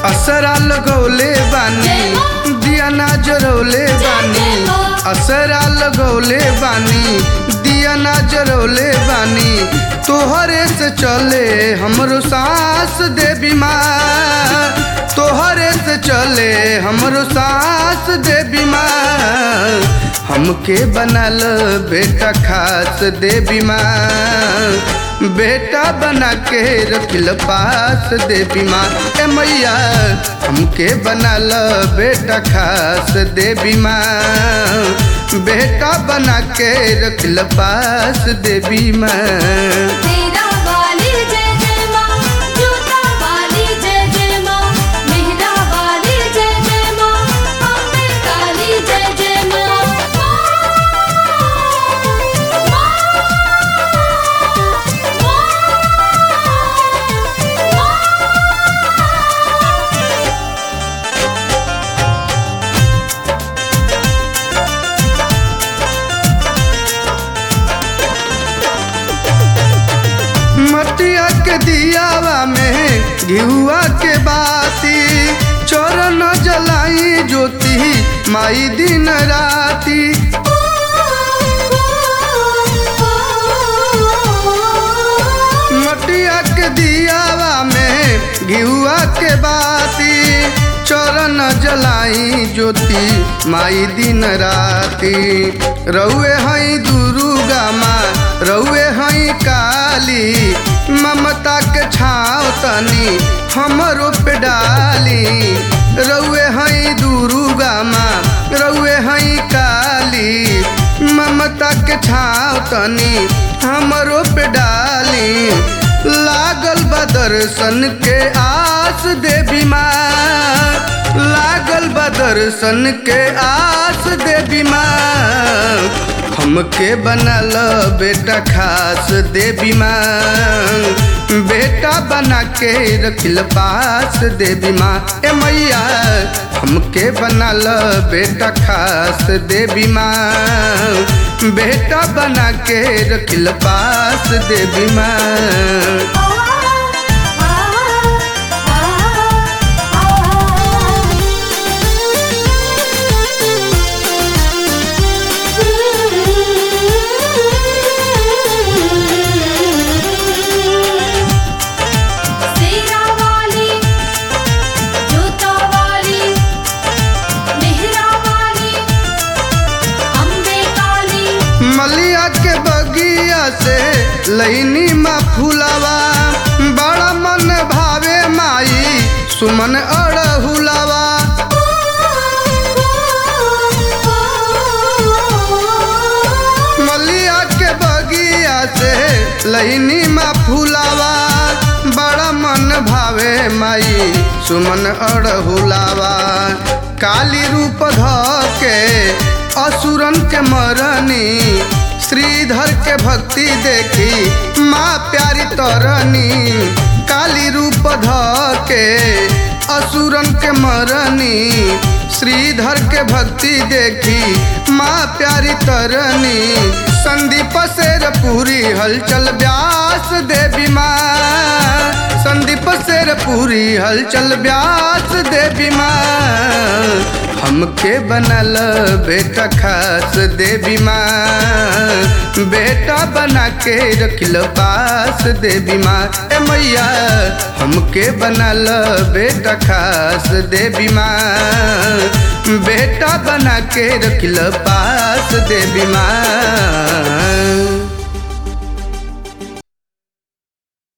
असरा लगौले बानी दिया ना जरौले बानी असरा लगौले बानी दिया ना जरौले बानी तोहरे से चले हमरो सांस दे बीमार तोहरे से चले हमरो सांस दे बीमार हमके बनल बेटा खास दे बीमार बेटा बना के रखिल पास दे बीमार ए मैया हमके बनल बेटा खास दे बीमार बेटा बना के रखिल पास दे बीमार तेरा वाली जय जय माँ जूता वाली जय जय माँ मेहरा वाली जय जय माँ अम्बे काली जय जय माँ मटिया के दियावा में घिउआ के बाती चरण जलाई ज्योति माई दिन राती मटिया के दियावा में घिउआ के बाती चरण जलाई ज्योति माई दिन राती रउए हई दुर्गा माँ रउए हई काली ममता के छाव तनी हमरो पे डाली रउए हई दुर्गा माँ रउए हई काली ममता के छाव तनी हमरो पे डाली लागल बा दर्शन के आस दे बीमार लागल बा दर्शन के आस दे बीमार हमके बनल बेटा खास दे बीमार बेटा बना के रखिल पास दे बीमार ए मैया हमके बनल बेटा खास दे बीमार बेटा बना के रखिल पास दे बीमार तेरा वाली जूता वाली मेहरा वाली अम्बे काली मलिया के बगिया से लैनी मा फुलावा बड़ा मन भावे माई सुमन अड़हुलावा मलिया के बगिया से लैनी मा फुलावा बड़ा मन भावे माई सुमन अड़हुलावा काली रूप ध के असुरन के मरनी श्रीधर के भक्ति देखी माँ प्यारी तरनी काली रूप ध के असुरन के मरनी श्रीधर के भक्ति देखी माँ प्यारी तरनी संदीप शेर पूरी हलचल व्यास देवी माँ संदीप शेर पूरी हलचल व्यास देवी माँ हमके बनल बेटा खास देवी माँ बेटा बना के रखिल पास देवी माँ ए मैया हमके बनल बेटा खास देवी माँ बेटा बना के रखिल पास देवी माँ